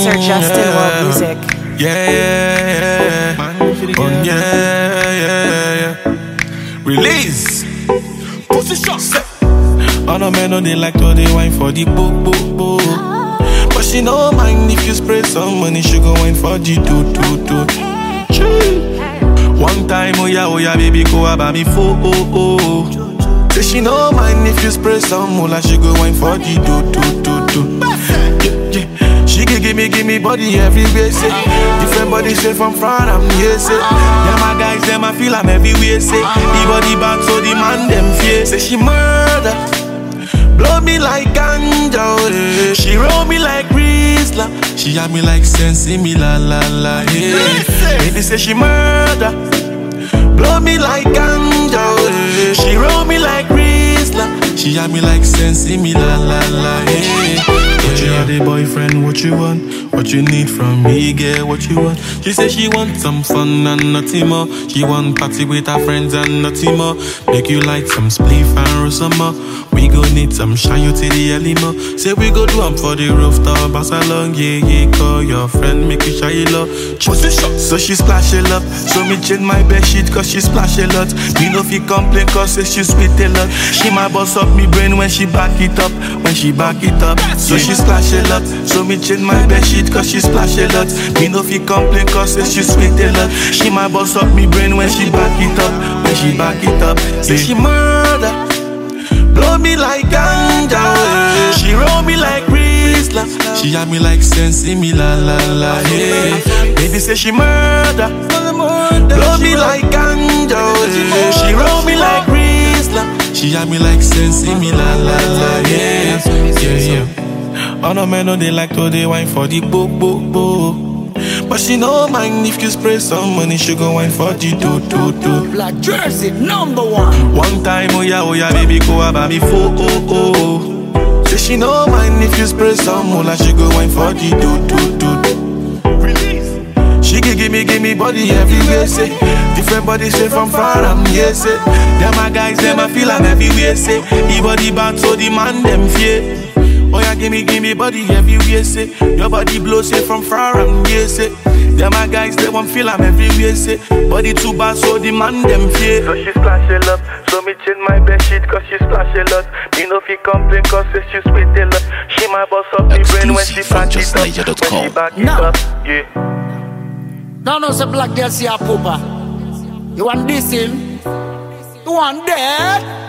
Producer Justin World Music. Yeah, yeah, yeah. Oh, yeah, yeah, yeah. Release. Pussy shot. All the men know they like to they wine for the book, book, book. But she no mind if you spray some money, she go wine for the do, do, do. Chee. One time, oh yeah, oh yeah, baby, go about me for oh, oh. Say she no mind if you spray some moolah, she go wine for the do, do, do, do. Yeah, yeah. She can give me, give me body everywhere, say Different body straight from front, I'm here, say Yeah, my guys, them, I feel I'm everywhere, say The body back, so the man, them fear Say she murder Blow me like ganja, oh, eh. She roll me like Rizla She have me like sensi, me la la la, yeah Baby say she murder Blow me like ganja, oh, eh. She roll me like Rizla She have me like sensi, me la la la, yeah What you are the boyfriend, what you want? What you need from me, girl, what you want? She say she want some fun and nothing more She want party with her friends and nothing more Make you like some spliff and roll some more We go need some shine you to the early more Say we go do am for the rooftop Pass along, yeah, yeah Call your friend, make you shy love So she splash a lot So me change my bed sheet cause she splash a lot Me no fi complain cause say she sweet a lot She my boss up me brain when she back it up When she back it up So she splash a lot So me change my bed sheet cause she splash a lot Me no fi complain cause say she sweet a lot She my boss up me brain when she back it up When she back it up Say she murder Blow me like ganja, eh. She roll me like Rizla. She have me like sensi, me la la la, yeah. Baby say she murder. Blow me like ganja, eh. She roll me like Rizla. She have me like sensi, me la la la, yeah. Yeah, yeah. All the men know they like to they wine for the book, book, book. But she no mind if you spray some money, she go wine for the do, do, do. Black Jersey, number one. One time, oh yeah, oh yeah, baby, go about me for oh oh. Say she no mind if you spray some moolah, she go wine for the do do do. Release. She can give me, give me body everywhere, say Different body straight from far, I'm here, say Them my guys, them I feel I'm everywhere, say The body bad, so the man them fear Oh yeah, give me, give me body everywhere, say Your body blow, say from far, I'm here, say Them my guys, they won't feel I'm everywhere, say Body too bad, so the man them fear So she splash a lot, so me change my bed sheet Cause she splash a lot Me no fi complain, cause say she sweet a lot She my boss up the brain when she Exclusive from back it up When justniger.com. she back it No. up, yeah Now no say black girl see a pooper. You want this him? You want that?